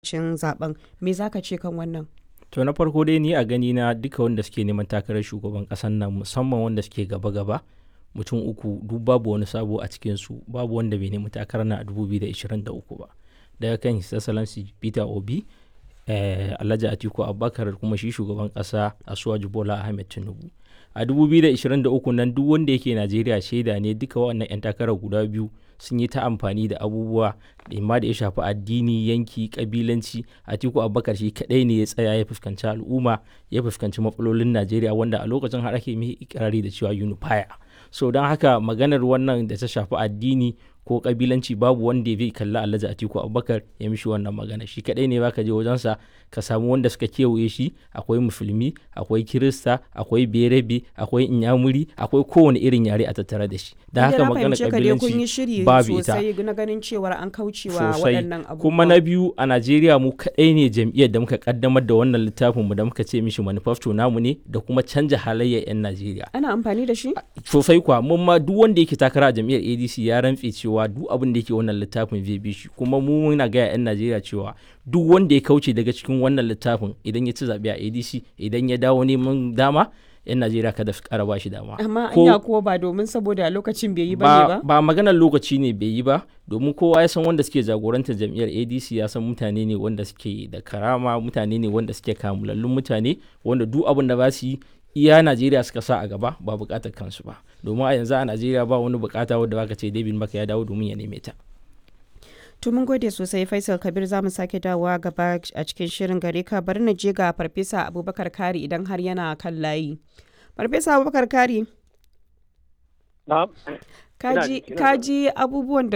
lokacin zaben me zaka ce kan wannan to na farko dai ni a gani na duka wanda suke neman takarar shugaban ƙasar nan musamman wanda suke gaba-gaba mutum uku duk babu wani sabo a cikinsu babu wanda bai nemi takarar na a 2023 ba daga kan his excellency peter obi eh, alhaji atiku abubakar kuma shi shugaban kasa asuwaju bola ahmed tinubu a 2023 nan duk wanda yake najeriya shaida ne duka wannan 'yan takarar guda biyu sun yi ta amfani da abubuwa da ma da ya shafi addini yanki kabilanci atiku abubakar shi kadai ne ya tsaya ya fuskanci al'umma ya fuskanci matsalolin najeriya wanda a lokacin har ake mai ikirari da cewa unifier so don haka maganar wannan da ta shafi addini ko kabilanci babu wanda zai kalli alhaji atiku abubakar ya mishi wannan magana shi kadai ne baka je wajensa ka samu wanda suka kewaye shi akwai musulmi akwai kirista akwai berebe akwai inyamuri akwai kowane irin yare a tattare da shi da haka magana kabilanci babu ita na ganin cewar an kaucewa sosai waɗannan abubuwa kuma na biyu a najeriya mu kadai ne jam'iyyar da muka kaddamar da wannan littafin mu da muka ce mishi manifesto namu ne da kuma canja halayyar 'yan najeriya ana amfani da shi sosai kuwa mun ma duk wanda yake takara a jam'iyyar adc ya rantse cewa duk abin da yake wannan littafin zai bi shi kuma mu muna gaya 'yan najeriya cewa duk wanda ya kauce daga cikin wannan littafin idan ya ci zaɓe a adc idan ya dawo neman dama 'yan najeriya kada su kara bashi dama amma Ko- anya kuwa ba domin saboda lokacin bai yi ba ne ba, ba ba maganar lokaci ne bai yi ba domin kowa ya san wanda suke jagorantar jam'iyyar adc ya san mutane ne wanda suke da karama mutane ne wanda suke kamulallun mutane wanda duk abin da ba su yi iya najeriya suka sa a gaba ba bukatar kansu ba domin a yanzu a najeriya ba wani bukata wadda baka ce david maka ya dawo domin ya neme ta To mun gode sosai Faisal Kabir za mu sake dawowa gaba a cikin shirin gare ka bari na je ga Farfesa Abubakar Kari idan har yana kan layi. Farfesa Abubakar Kari, Na'am. kaji ina kaji abubuwan da